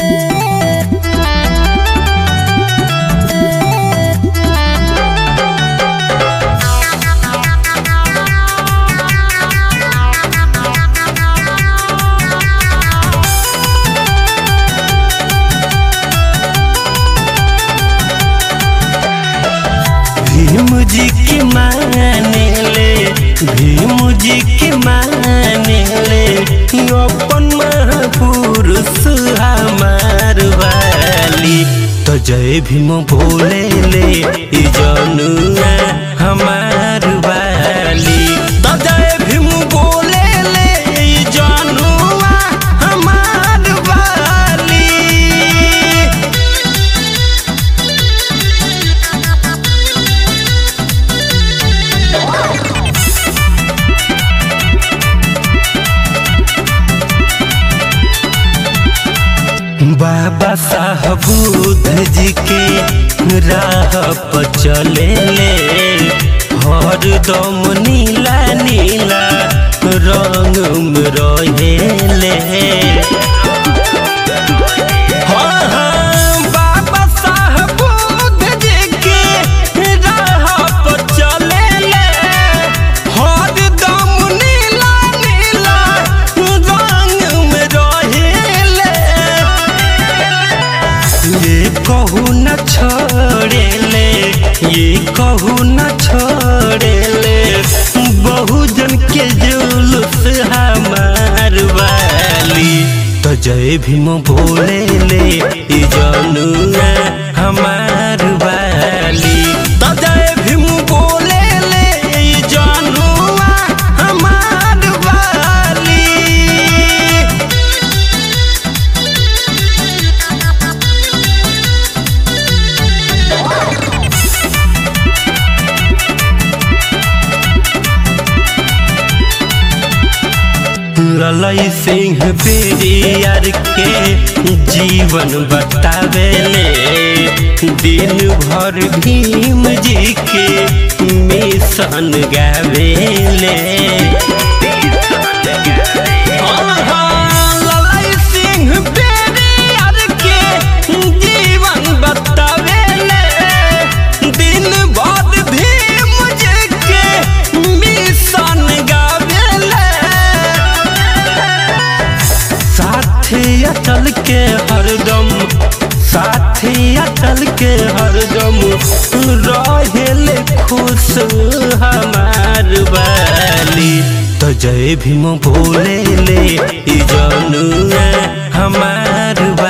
भीम जी के माने ले भीम जी के माने ले अपन महापुरुष हमार वाली तो जय भीम बोले ले ई जनुआ हमार वाली तो जय भीम बोले ले ई जनुआ हमार वाली बाबा साहब बुद्ध जी के राह पर चले ले हर दम नीला नीला रंग में रहे ले हाँ, हाँ, बाबा साहब बुद्ध जी के राह पर चले ले हर दम नीला नीला रंग में रहे ले ये कहू न छोड़े ले ये कहू न छोड़े ले बहुजन के जुलूस हमार वाली तो जय भीम बोले ले ई जनुआ हमार वाली तो जय भीम बोले ले ई जनुआ हमार वाली ललई सिंह पेरियर के जीवन बतावेले दिन भर भीम जी के मिशन गावेले हाँ, हाँ, ललई सिंह पेरियर के जीवन बतावेले दिन भर भीम जी के मिशन गावेले साथी अटल के हरदम साथी अटल के हरदम रहेले खुश हमार वाली तो जय भीम बोले ले ई जनुआ हमार